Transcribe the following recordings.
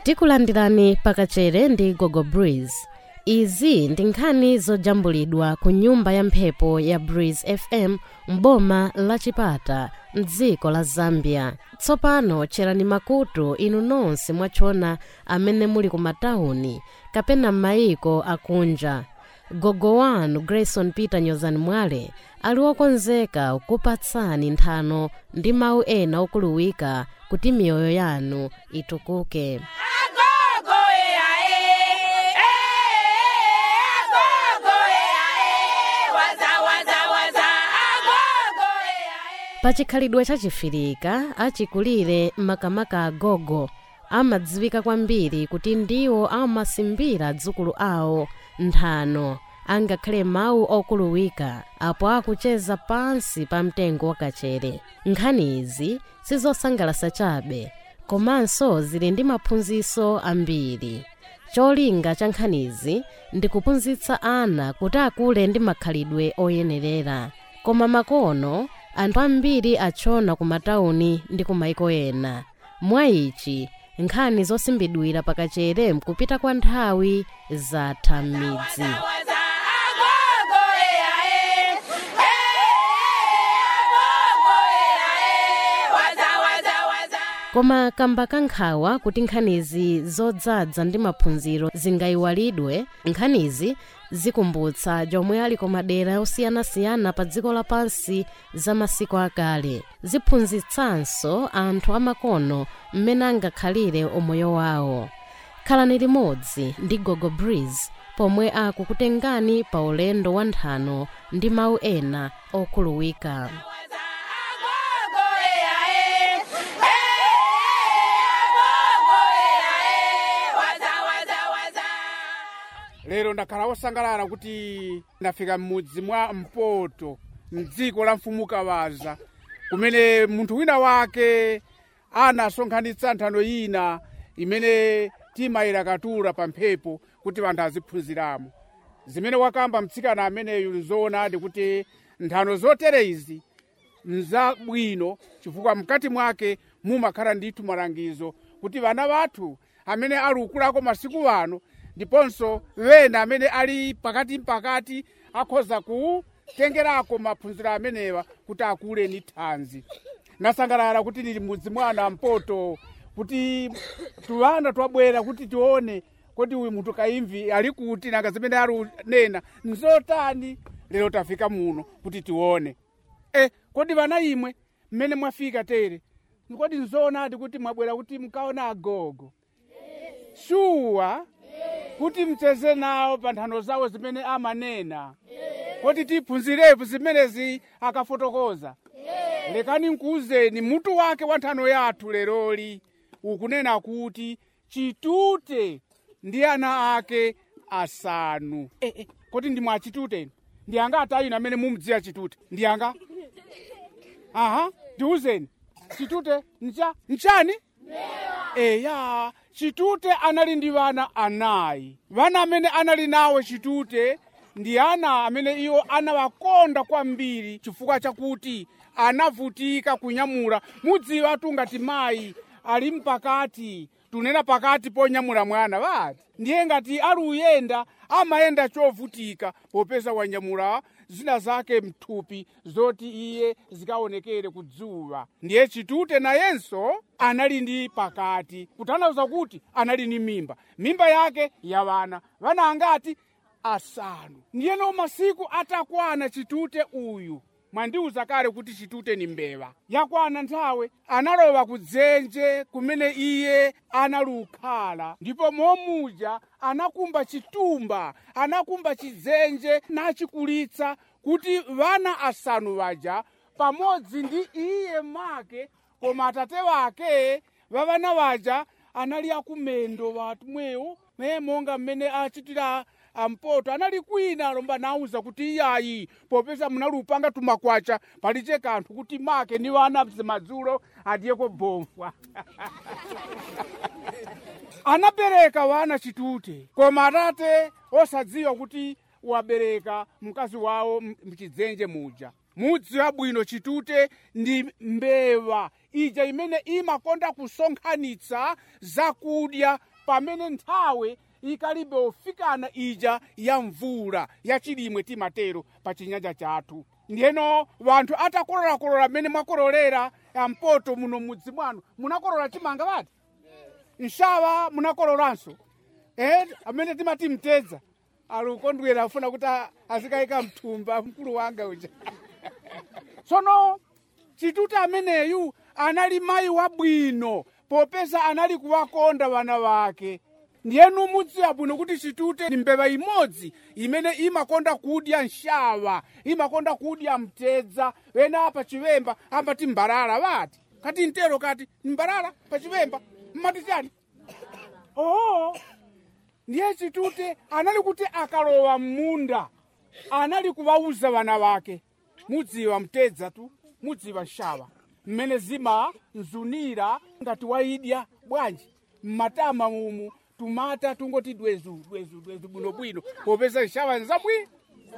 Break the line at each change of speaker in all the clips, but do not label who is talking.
tikulandirani pakachere ndi gogo breeze izi ndi nkhani zojambulidwa ku nyumba ya mphepo ya breeze fm m'boma la chipata mdziko la zambia tsopano cherani makutu inu nonse mwachona amene muli ku matawuni kapena m'mayiko akunja gogo wanu grayson peter nyozani mwale ali wokonzeka kupatsani nthano ndi mawu ena okuluwika kuti miyoyo yanu itukuke pachikhalidwe chachifirika achikulire makamaka agogo amadziwika kwambiri kuti ndiwo amasimbira dzukulu awo nthano angakhale mawu okuluwika apo akucheza pansi pa mtengo wakachere nkhani izi sizosangalasa chabe komanso zili ndi maphunziro ambiri cholinga cha nkhanizi ndi kuphunzitsa ana kuti akule ndi makhalidwe oyenerera koma makono anthu ambiri achona ku matawuni ndi ku maiko ena mwa ichi nkhani zosimbidwira pakachere mkupita kwa nthawi zatha m'midzi koma kamba kankhawa kuti nkhanizi zodzadza ndi maphunziro zingayiwalidwe nkhanizi zikumbutsa jomwe ali ku madera osiyanasiyana pa dziko lapansi za masiku akale ziphunzitsanso anthu amakono mmene angakhalire umoyo wawo khalani limodzi ndi gogo breeze pomwe akukutengani pa ulendo wa nthano ndi mawu ena okuluwika
lero ndakhala wosangalala kuti ndafika m'mudzi mwa mpoto mdziko la mfumu kawaza kumene munthu wina wake anasonkhanitsa nthano ina imene timayera katura pa mphepo kuti anthu aziphunziramo zimene wakamba mtsikana ameneyu nzoonadi kuti nthano zotere izi nzabwino chifukwa mkati mwake mumakhala ndithu malangizo kuti vana vathu amene ali ukulako masiku ano ndiponso wena amene ali pakati mpakati akhoza kutengerako maphunziro amenewa kuti akule ni thanzi nasangalala kuti lili mudzi mwana mpoto kuti tuwana twabwera kuti tione kuti uyu munthu kaimvi ali kuti nanga zimene ali nena nzotani lero tafika muno kuti tione e kodi vana imwe mmene mwafika tere kodi nzoonadi kuti mwabwera kuti mkaona agogo shuwa kuti mcheze nawo pa nthano zawo zimene amanena kuti tiphunzirepo zimenezi akafotokoza lekani nkuuzeni mutu wake wa nthano yathu leroli ukunena kuti chitute ndi ana ake asanu eh, eh, kodi ndi mwa chitute ndi anga atayino amene mumudziwa chitute ndi anga aha ndiuzeni chitute ncha nchani eya chitute anali ndi vana anayi vana amene anali nawo chitute ndi ana amene iwo anawakonda kwambiri chifukwa chakuti anavutika kunyamula mudziwa ngati mayi ali mpakati tunena pakati ponyamula mwana vati ndiye ngati ali uyenda amayenda chovutika popeza wanyamula zina zake mthupi zoti iye zikaonekere kudzuwa ndiye chitute nayenso anali ndi pakati kutanthauza kuti anali ndi mimba mimba yake ya vana vana angati asanu ndiyeno masiku atakwana chitute uyu mwandiuza kale kuti chitute ni mbewa yakwana nthawe analowa kudzenje kumene iye analukhala ndipo momuja anakumba chitumba anakumba chidzenje nachikulitsa kuti vana asanu vaja pamodzi ndi iye make koma atate wake vavana vaja anali akumendo vatumwewo me monga mmene achitira ampoto anali kwina lomba nauza kuti iyayi popeza munalupanga tumakwacha paliche kanthu kuti make ni vana madzulo adiyeko bomfwa anabereka vana chitute koma atate osadziwa kuti wabereka mkazi wawo mchidzenje muja mudziwa bwino chitute ndi mbewa ija imene imakonda kusonkhanitsa zakudya pamene nthawi ikalibe ofikana ija ya mvula ya chilimwe timatero pa chinyanja chathu ndiyeno vanthu atakololakolola mmene mwakololera ampoto muno mudzi mwanu munakolola chimanga vati nshava munakololanso eh, amene timati mtedza ali ukondwera afuna kuti a- azikayika mthumba mkulu wanga uja tsono chituti ameneyu anali mayi wabwino popeza anali kuwakonda vana vake ndiyenu mudziwa bwino kuti chitute ni mbeva imodzi imene imakonda kudya nshava imakonda kudya mtedza wena pa chivemba amati mbalala vati kati ntero kati mbalala pa chivemba mmati chani oo ndiye chitute anali kuti akalowa m'munda anali kuwauza vana vake mudziwa mtedza tu mudziwa nshava mmene zima mzunira ngati waidya bwanji mmatama mumu tumata tungoti dwezu dwezu dwezu bwinobwino popeza nshava nzabwino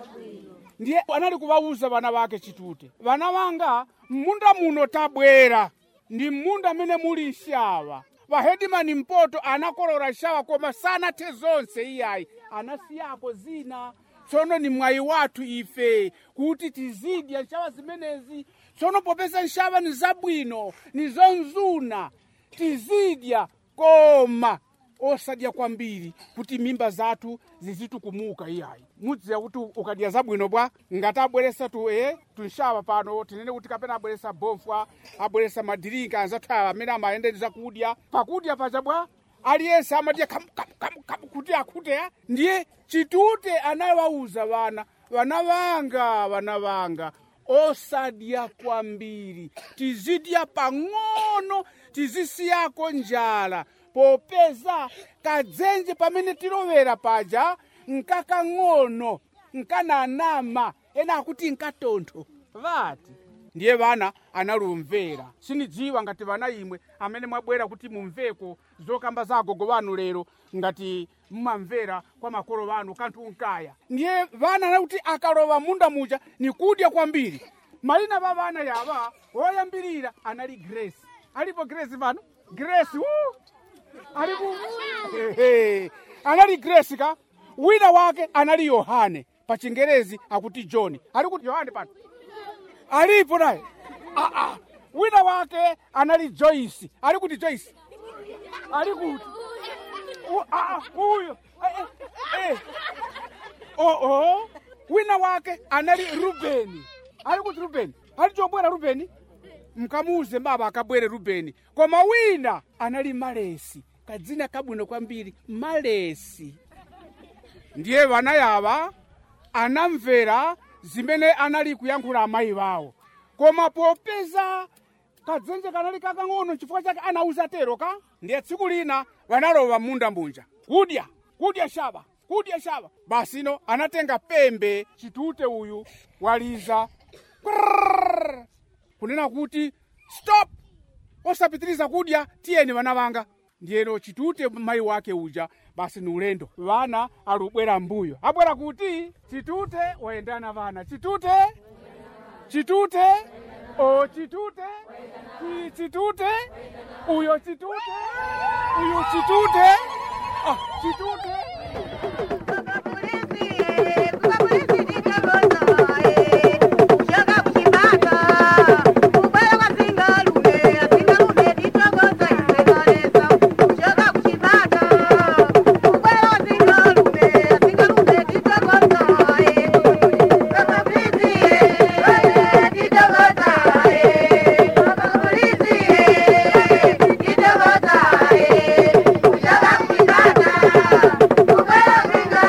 ndiye anali kuwauza vana vake chitute vana vanga m'munda muno tabwera ndi m'munda amene muli nshava vahedimani mpoto anakolora nshava koma sanathe zonse iyayi anasiyapo zina tsono ni mwayi wathu ife kuti tizidya nshava zimenezi tsono popeza nshava ni zabwino ni zonzuna tizidya koma osadya kwambiri kuti mimba zathu zizitukumuka iyayi mudziwa kuti ukadya zabwino bwa ngati abweresa tu e tunshava pano tinene kuti kapena abweresa bofwa abweresa madirinka anzathu awa amene amayendeni zakudya pakudya pacha bwa aliyense amadya kamu kamu kamu kamu kuti akhute ya ndiye chitute anawauza vana vana vanga vana vanga osadya kwambiri tizidya pang'ono tizisiyako njala popeza kadzenje pamene tilovera paja nkakang'ono nkananama ena akuti nkatontho vati ndiye vana analumvera sinidziwa ngati vana imwe amene mwabwera kuti mumveko zokamba za agogo vanu lero ngati mmamvera kwa makolo vanu kanthu unkaya ndiye vana anakuti akalowa munda muja ni kudya kwambiri malina va vana yava woyambirira anali grace alipo grace pano grace woo! alipo Ehe. anali grace ka wina wake anali yohane pa chingerezi akuti john ali kuti yohane pano alipo naye ah, ah. wina wake anali joyce ali kuti joyce ali kuti U- ah, ah, huyo eh, eh, eh. oh, oh. wina wake anali rubeni ali kuti rubeni ali chobwera rubeni mkamuuze baba akabwere rubeni koma wina anali malesi kadzina kabwino kwambiri malesi ndiye vana yava anamvera zimene anali kuyankhula amayi vawo koma popeza kadzenje kanali kakang'ono chifukwa chake anauza tero ka ndiye tsiku lina vanalowa munda mbunja kudya kudya shava kudya shava basino anatenga pembe chitute uyu waliza Krrrr. kunena kuti stop osapitiriza kudya tiyeni vana vanga ndiyeno chitute mayi wake uja basi ni ulendo vana alubwera mbuyo abwera kuti chitute wayendana vana chitute chitute o chitute chi chitute uyo chitute uyu chitute ah, chitute
Yeah.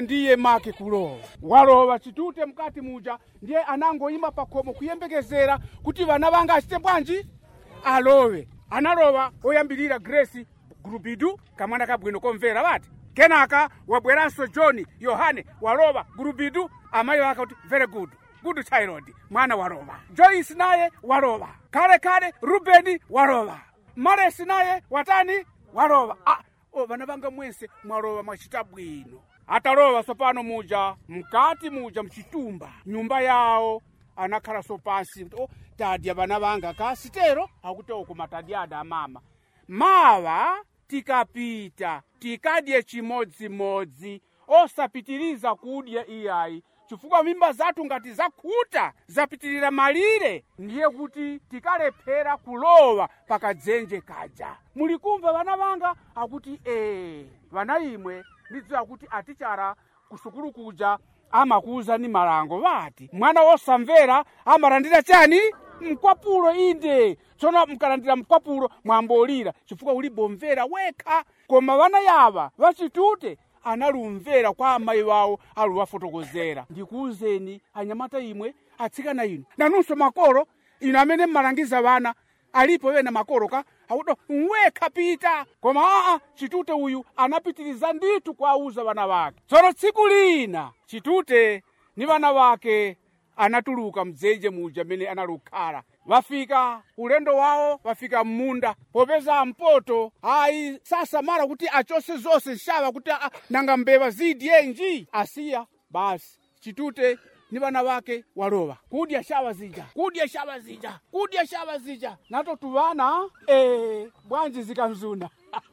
ndiye make kulowa walowa chitute mkati muja ndiye anangoyima pakhomo kuyembekezera kuti vana vanga achite bwanji alowe analowa oyambirira grace gurubidu kamwana kabwino komvera vati kenaka wabweranso john yohane walowa gurubidu amayi wake kuti very good good child mwana walowa joyce naye walowa kale kale rubeni walowa maresi naye watani walowa ah, o vana vanga mwense mwalowa mwachita bwino atalowa sopano muja mkati muja mchitumba nyumba yawo anakhala sopansi kuti o tadya vana vanga kasitero akuti oko matadyada amama mawa tikapita tikadye chimodzimodzi osapitiriza kudya iyayi chifukwa mimba zathu ngati zakhuta zapitirira malire ndiye kuti tikalephera kulowa pakadzenje kaja mulikumva vana vanga akuti ee vana imwe ndidziwa kuti atichara kusukulu kuja amakuwuzani malango vati mwana wosamvera amalandira chani mkwapulo inde tsono mkalandira mkwapulo mwambolira chifukwa ulibomvera wekha koma vana yava vachitute analumvera kwa amayi wawo aluwafotokozera ndikuwuzeni anyamata imwe atsikana inu nanunso makolo inu amene mmalangiza vana alipo wena makolo ka akuti wekha pita koma aa chitute uyu anapitiriza ndithu kuwauza vana vake tsono tsiku lina chitute ni vana vake anatuluka mdzenje muja mmene analukhala vafika ulendo wawo vafika m'munda popeza mpoto ayi sasamala kuti achose zonse nshava kuti ah, nanga mbeva zidyenji asiya basi chitute ni vana vake walowa kudya shava zija kudya shava zija kudya shava zija nato tuvana eh, bwanji zikamzuna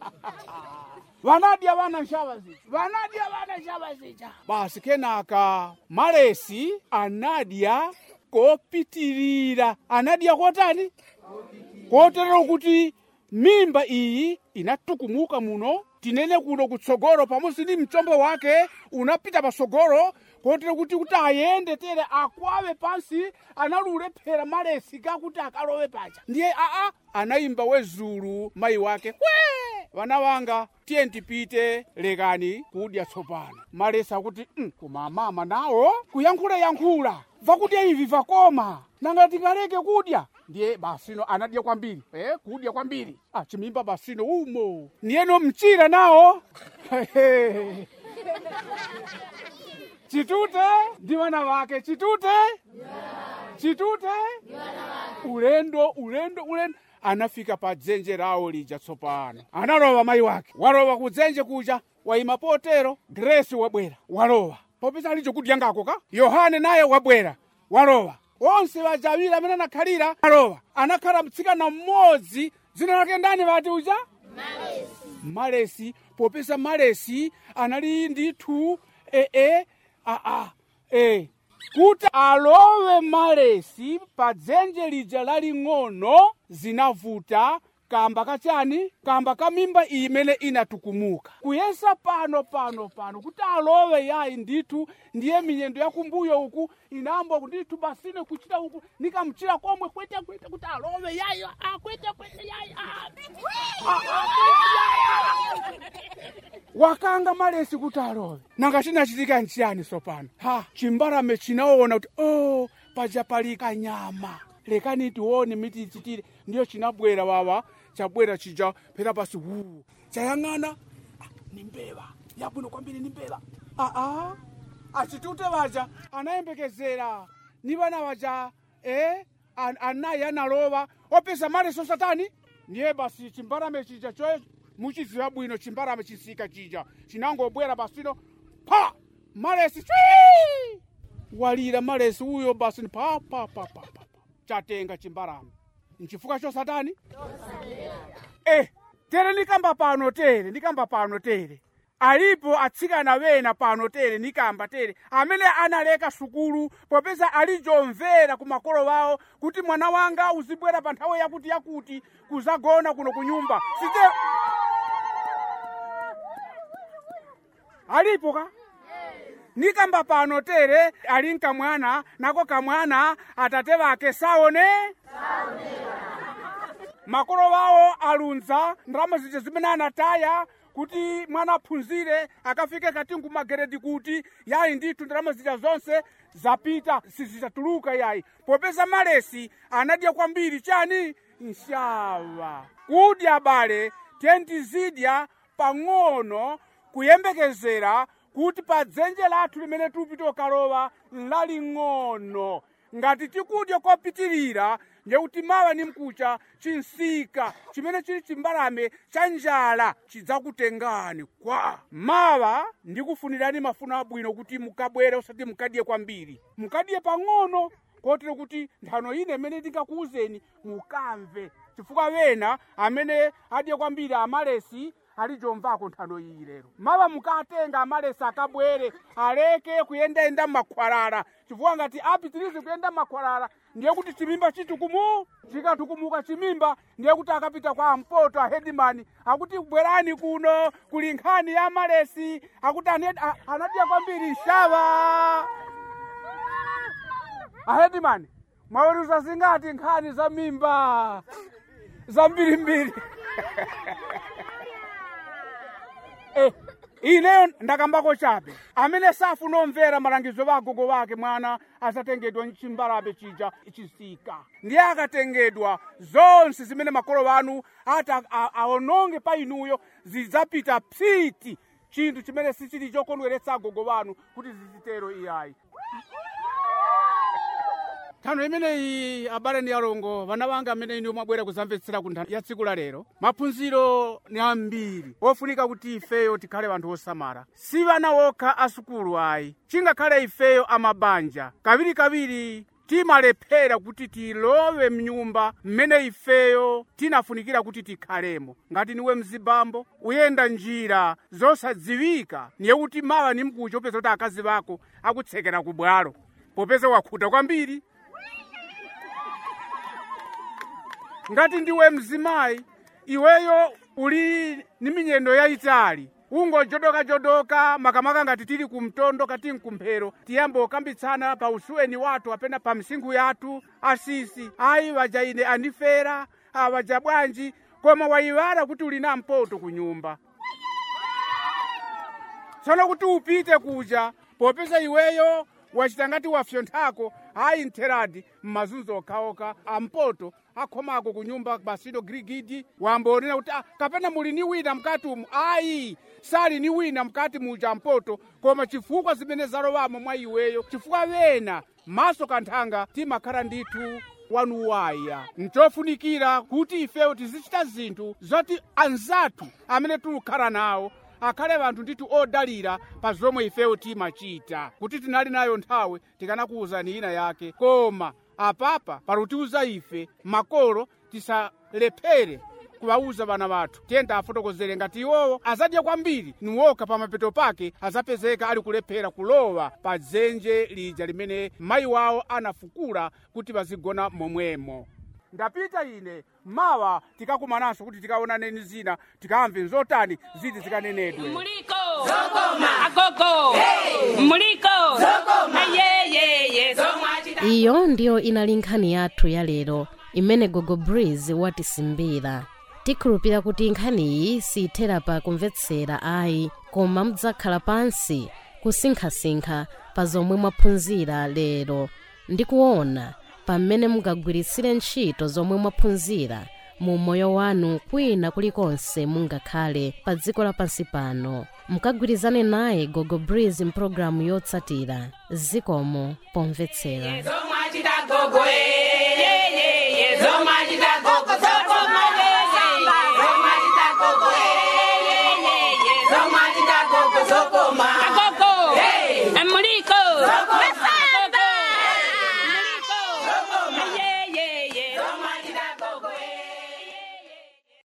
vanadya vana nshava zija vanadya vana nshava zija basi kenaka malesi anadya kopitirira anadya kotani kotero kuti mimba iyi inatukumuka muno tinene kuno kutsogolo pamodzi ndi mchombo wake unapita patsogolo kotero kuti kuti ayende tere akwawe pansi analulephera malesi kakuti akalowe paja ndiye aa anayimba wezulu mayi wake kwe vana vanga tiye tipite lekani kudya tsopano malesi akuti mm, koma amama nawo kuyankhulayankhula vakudya ivi vakoma nanga tingaleke kudya ndiye basino anadya kwambiri eh, kudya kwambiri ah, chimimba basino umo niyeno mchira nawo chitute ndi vana vake chitute chitute ulendo ulendo ulendo anafika pa dzenje lawo lija tsopano analowa mayi wake walowa kudzenje kuja wayima potero gresi wabwera walowa popeza alicho kudya ngako ka yohane naye wabwera walowa onse vaja awiri amene anakhalira alowa anakhala mtsikana mmodzi dzina lake ndani vati uja malesi popeza malesi anali ndithu ee aa e kuti alowe malesi pa dzenje lija laling'ono zinavuta kamba kachani kamba ka mimba iyi imene inatukumuka kuyesa pano pano pano kuti alowe yayi ndithu ndiye minyendo yakumbuyo uku inambo ndithu basine kuchita uku nikamchira komwe kwete kwete kuti alowe yayi ah, kwete kwete yayi ah, ah, ah, wakanga malesi kuti alowe nanga chinachitika nchiyani sopano ha chimbalame chinaona kuti oh paja pali kanyama lekani tione miti ichitire ndiyo chinabwera wawa chabwera chija pera pasi wu chayang'ana ah, ni mbeva yabwino kwambiri ni mbeva aa achitute vaja anayembekezera ni vana vaja eh, an, anayi analowa opeza maleso satani ndiye basi chimbalame chija choye muchiziva bwino chimbalame chisika chija chinangobwera basino pa malesi chwi walira malesi uyo basi pa pa pa pa pa chatenga chimbalame nchifukwa cho satani eh tere nikamba pano tere nikamba pano tere alipo atsikana wena pano tere nikamba tere amene analeka sukulu popeza alijomvera ku makolo wawo kuti mwana wanga uzibwera pa nthawi yakuti yakuti kuzagona kuno ku nyumba site alipo ka nikamba pano tere ali nkamwana nako kamwana atate vake saone makolo wawo alunza ndalama zija zimene anataya kuti mwana aphunzire akafike katingu mageredi kuti yayi ndithu ndalama zija zonse zapita sizizatuluka yayi popeza malesi anadya kwambiri chani nshava kudya bale tentizidya pang'ono kuyembekezera kuti pa dzenje lathu limene tupita ukalowa laling'ono ngati tikudya kopitirira ndekuti mawa ni mkucha chinsika chimene chili chimbalame cha njala chidzakutengani kwa mawa ndikufunirani mafuno abwino kuti mukabwere usati mukadye kwambiri mukadye pang'ono kotero kuti nthano ine imene ndingakuwuzeni mukamve chifukwa wena amene adye kwambiri amalesi alijomvako nthano iyi lero mawa mukatenga amalesi akabwere aleke kuyendayenda mmakhwalala chifukwa ngati apitirize kuyenda mmakhwalala ndiye kuti chimimba chitukumuka chikatukumuka chimimba ndiye kuti akapita kwa ampoto ahedimani akuti bwerani kuno kuli nkhani ya malesi akuti ane- a- anadya kwambiri nshava ahedimani mwaweruza zingati nkhani za mimba zambirimbiri eh, ineyo ndakambako chabe amene safuna omvera malangizo wa agogo wake mwana asatengedwa chimbalabe chija chisika ndiye akatengedwa zonse zimene makolo wanu ati a- a- aononge pa inuyo zidzapita psiti chinthu chimene sichili chokondweretsa agogo wanu kuti zichitero iyayi nthano imeneyi abale ndi alongo vana vanga amene ine mwabwera kuzamvetsera ku nthano ya tsiku la lero maphunziro ni ambiri ofunika kuti ifeyo tikhale vanthu osamala si vana wokha asukulu ayi chingakhale ifeyo amabanja kawirikawiri timalephera kuti tilowe mnyumba mmene ifeyo tinafunikira kuti tikhalemo ngati niwe mzibambo uyenda njira zosadziwika niye kuti mawa ni mkucho upeza kuti akazi vako akutsekera ku bwalo popeza wakhuta kwambiri ngati ndiwe mzimayi iweyo uli ni minyendo yayitali ungojodokajodoka makamaka ngati tili kumtondo kati mkumphero tiyambe okambitsana pa usuweni wathu apena pa msinkhu yathu asisi ayi waja ine andifera awaja bwanji koma wayiwala kuti uli na mpoto ku nyumba tsono kuti upite kuja popeza iweyo wachita ngati wafyonthako ayi ntheradi mmazunzo okhaokha ampoto akhomako ku nyumba basido girigidi wambonena kuti "Ah, kapena muli ni wina mkati umu ayi sali ni wina mkati muja mpoto koma chifukwa zimene zalowamo mwa iweyo chifukwa wena maso kanthanga timakhala ndithu wanuwaya nchofunikira kuti ifeyo tizichita zinthu zoti anzathu amene tikukhala nawo akhale vanthu ndithu odalira pa zomwe ifeyo timachita kuti tinali nayo nthawi tikanakuwuzani ina yake koma apapa palutiuza ife makolo tisalephere kuwauza vana vathu tiyenda afotokozere ngati iwowo azadya kwambiri niwoka pa mapeto pake azapezeka ali kulephera kulowa pa dzenje lija limene mayi wawo anafukula kuti vazigona momwemo ndapita ine mawa tikakumananso kuti tikaonaneni zina tikamve nzotani ziti zikanenedwe
Muliko. Zokoma. Agogo. Muliko. Zokoma. Ayeyeye. Zomwachita.
iyo ndiyo inali nkhani yathu ya lero imene gogo breeze watisimbira tikhulupira kuti nkhaniyi siyithera pa kumvetsera ayi koma mudzakhala pansi kusinkhasinkha pa zomwe mwaphunzira lero ndi kuona pamene mungagwiritsire ntchito zomwe mwaphunzira mu moyo wanu kwina kulikonse mungakhale pa dziko lapansi pano mukagwirizane naye gogo breeze mpulogalamu yotsatira zikomo pomvetsera
Zomwachita gogo. Eyeyeye. Zomwachita